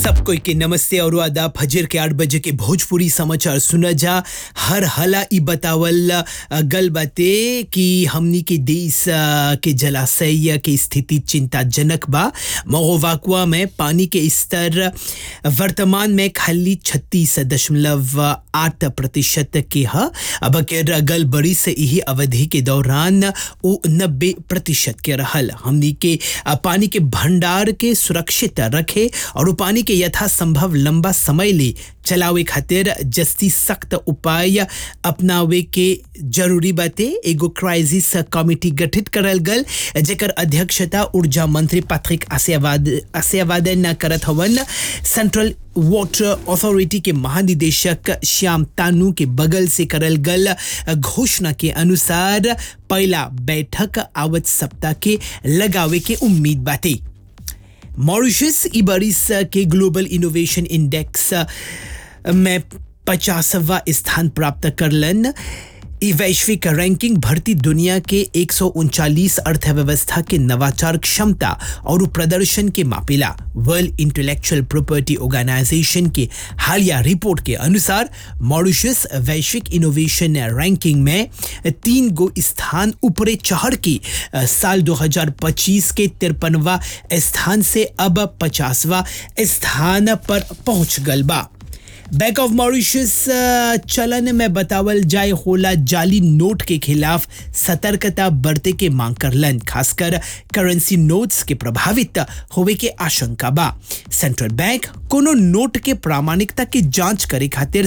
सब कोई के नमस्ते और आदाब फजर के आठ बजे के भोजपुरी समाचार सुना जा हर हला ई बतावल अ, गल बाते कि हमनी के देश अ, के जलाशय के स्थिति चिंताजनक बा महोवाकुआ में पानी के स्तर वर्तमान में खाली छत्तीस दशमलव आठ प्रतिशत के ह अब के गल बड़ी से यही अवधि के दौरान वो नब्बे प्रतिशत के रहल हमनी के अ, पानी के भंडार के सुरक्षित रखे और उ पानी के यथासंभव लंबा समय ले चलावे खातिर जस्ती सख्त उपाय अपनावे के जरूरी बाते एगो क्राइसिस कमिटी गठित करल गल जेकर अध्यक्षता ऊर्जा मंत्री पैट्रिक आसियावाद आसियावादन करत हवन सेंट्रल वाटर अथॉरिटी के महानिदेशक श्याम तानू के बगल से करल गल घोषणा के अनुसार पहला बैठक आवत सप्ताह के लगावे के उम्मीद बाटे मॉरिशस ई बरिस के ग्लोबल इनोवेशन इंडेक्स में पचासवा स्थान प्राप्त करलन ई वैश्विक रैंकिंग भरती दुनिया के एक अर्थव्यवस्था के नवाचार क्षमता और प्रदर्शन के मापिला वर्ल्ड इंटेलेक्चुअल प्रॉपर्टी ऑर्गेनाइजेशन के हालिया रिपोर्ट के अनुसार मॉरिशस वैश्विक इनोवेशन रैंकिंग में तीन गो स्थान ऊपरे चढ़ के अ, साल 2025 के तिरपनवा स्थान से अब पचासवा स्थान पर पहुंच गल बा बैंक ऑफ मॉरिशस अ, चलन में बतावल जाए होला जाली नोट के खिलाफ सतर्कता बरते के मांग करलन खासकर करेंसी नोट्स के प्रभावित होवे के आशंका बा सेंट्रल बैंक कोनो नोट के प्रामाणिकता की जांच करे खातिर